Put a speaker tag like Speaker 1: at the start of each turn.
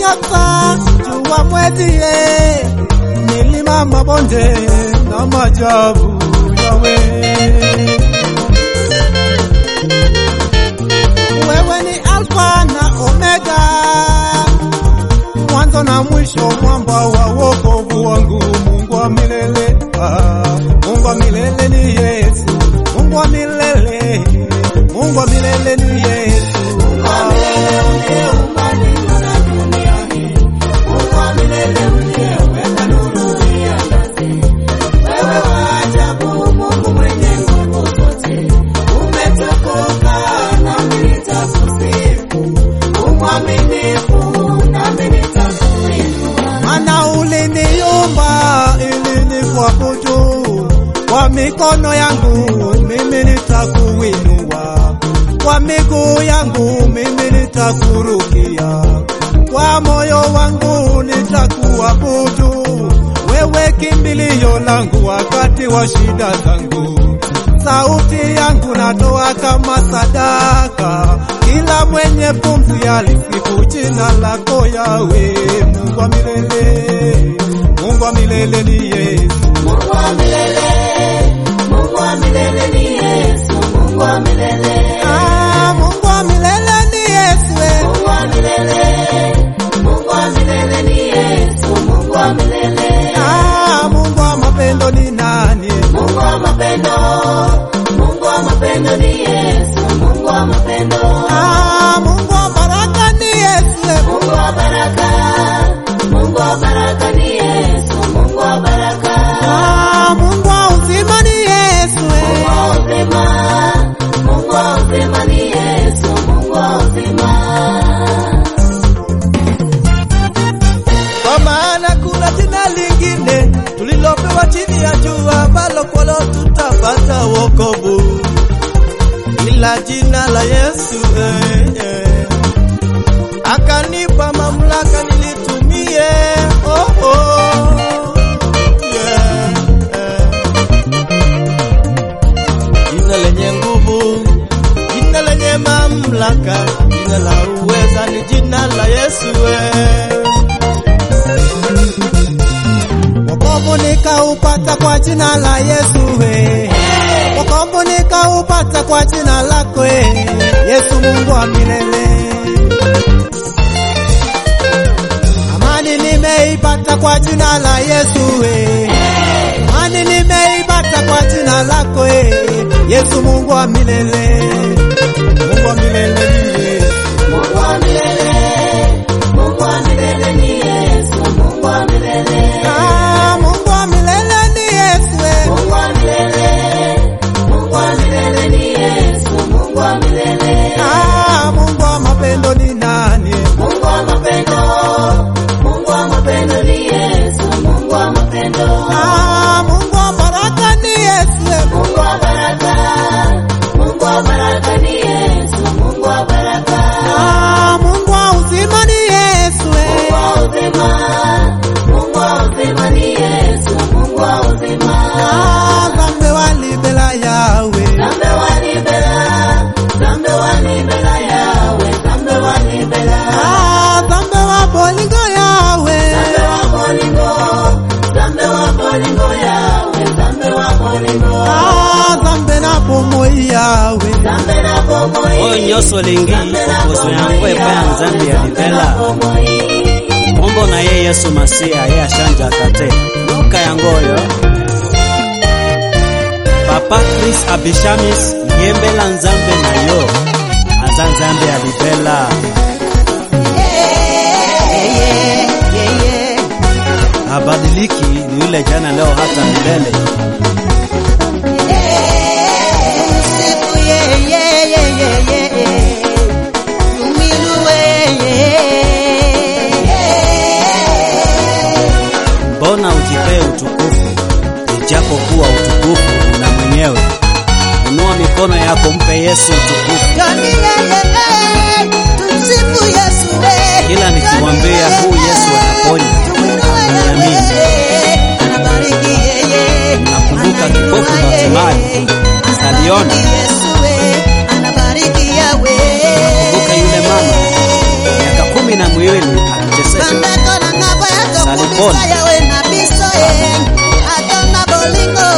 Speaker 1: nyota, jua, mwezi, milima, mabonde na maajabu yawe. Wewe ni Alfa na Omega, mwanzo na mwisho, mwamba wa wokovu wangu, Mungu wa milele. Ah, Mungu wa milele ni Yesu, Mungu wa milele, Mungu wa milele ni Yesu. Ah, Maana uliniumba ili nikuabudu, kwa mikono yangu mimi nitakuinua, kwa miguu yangu mimi nitakurukia, kwa moyo wangu nitakuabudu, wewe kimbilio langu wakati wa shida zangu. Sauti yangu natoa kama sadaka, kila mwenye pumzi alisifu jina lako Yawe, Mungu wa milele, Mungu wa milele ni Yesu. Ah, Mungu wa milele ni Yesu. eh. Ah, Mungu wa mapendo ni nani? Ah, Mungu wa baraka ni Yesu. eh. Ah, Mungu wa uzima ni Yesu. eh. Kwa maana kuna jina lingine tulilopewa chini ya jua ambalo kwalo tutapata wokovu, ila jina la Yesu eh, eh. Akanipa mamlaka nilitumie, oh, oh. Yeah, eh. Jina lenye nguvu, jina lenye mamlaka, jina la uweza ni jina la Yesu eh. Wokovu nikaupata kwa jina la Yesu we. Wokovu nikaupata kwa jina lako we. Yesu Mungu wa milele. Amani nimeipata kwa jina la Yesu we. Amani nimeipata kwa jina lako we. Yesu Mungu wa milele. Mungu wa milele ni Yesu. Ah, Mungu wa milele ni Yesu we. Ah, Mungu wa mapendo ni nani? Ah, Mungu wa baraka ni Yesu. Ah, Mungu wa uzima ni Yesu. Ah, zambe walibela yawe. Ah, zambe wa bolingo yawe. Ah, zambe na bomoi yawe.
Speaker 2: oyo nyonso olingi kokozwa yango epai ya nzambe ya libela kombo na ye yesu masiya ye ashanjaka te yoka yango oyo papa kris abishamis yembela nzambe na yo aza nzambe ya libela abadiliki ni yule jana leo hata milele mbona ujipee utukufu ijapokuwa utukufu una mwenyewe inua mikono yako mpe yesu utukufu kila nikimwambia huu yesu anaponya niamini nakumbuka kipofu batimayo aliona kumbuka yule mama miaka kumi na miwili akiteseka
Speaker 3: bandeko na nga boya
Speaker 2: Salipon.
Speaker 3: tokubisa yawe na biso ye atona bolingo